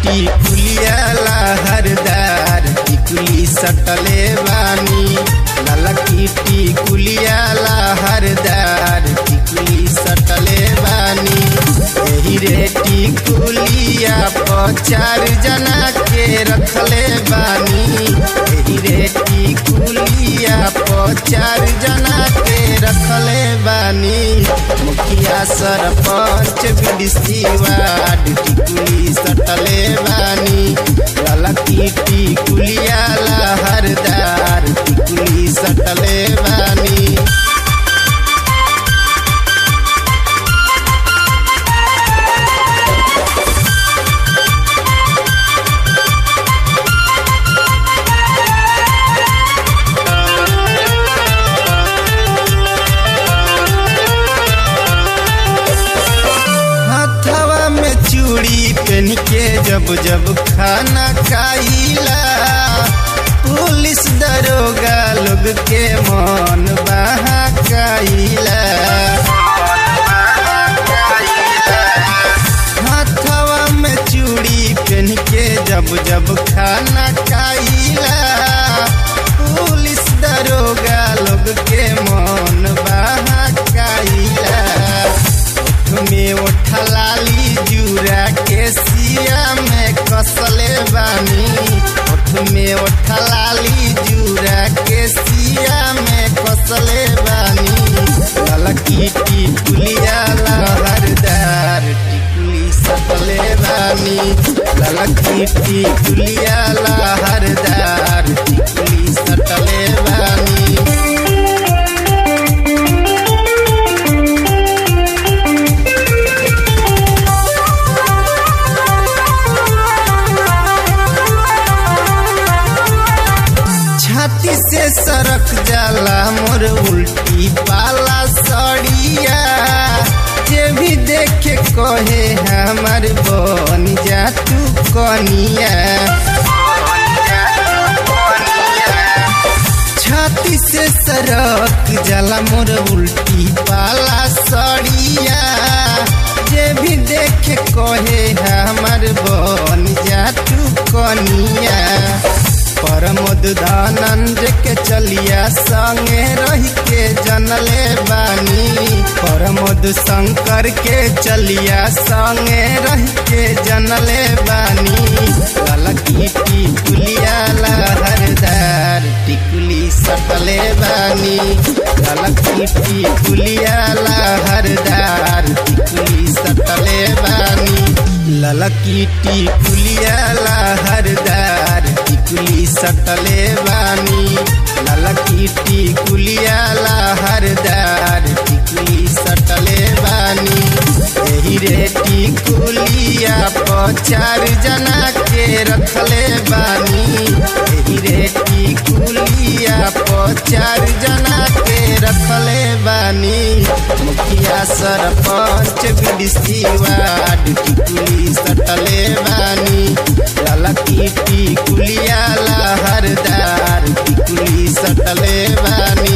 टिकुलिया लहरदार टिकुली सटले बानी ललकी टिकुलिया लहरदार टिकुली सटले बानी एही रे टिकुलिया पर चार जना के रखले बानी एही रे टिकुलिया पर चार जना के रखले बानी मुखिया सरपंच बीडीसी वार्ड टिकुली सटले बानी ललकी टिकुलिया लहरदार टिकुली सटले बानी हथवा में चूड़ी पहन के जब जब खाना खाइला पुलिस दरोगा लोग के मन बहकाइला हथवा में चूड़ी पहन के जब जब खाना खाइला पुलिस दरोगा लोग के मन बहकाइला में उठलाली जूरा के सिया में कसले बानी ओठ में उठलाली जूरा के सिया में कसले बानी ललकी टिकुलिया लहरदार टिकुली सटले बानी ललकी टिकुलिया लहरदार टिकुली सटले बानी छाती से सरक जाला मोर उल्टी पाला सड़िया जे भी देखे कहे हमार बन जा तू कनिया छाती से सरक जाला मोर उल्टी पाला सड़िया जे भी देखे कहे हमार बन जा तू कनिया परमोद दानंद के चलिया संगे रह के जनले बानी परमोद शंकर के चलिया संगे रह के जनले बानी ललकी टिकुलिया लहरदार टिकुली सटले बानी ललकी टिकुलिया लहरदार टिकुली सटले बानी ललकी टिकुलिया लहरदार टिकुली सटले बानी ललकी टिकुलिया लहरदार टिकुली सटले बानी एही रे टिकुलिया पर चार जना के रखले बानी एही रे टिकुलिया पर चार जना के रखले बानी मुखिया सरपंच बीडीसी वार्ड टिकुली सटले बानी ललकी टिकुलिया लहरदार टिकुली सटले बानी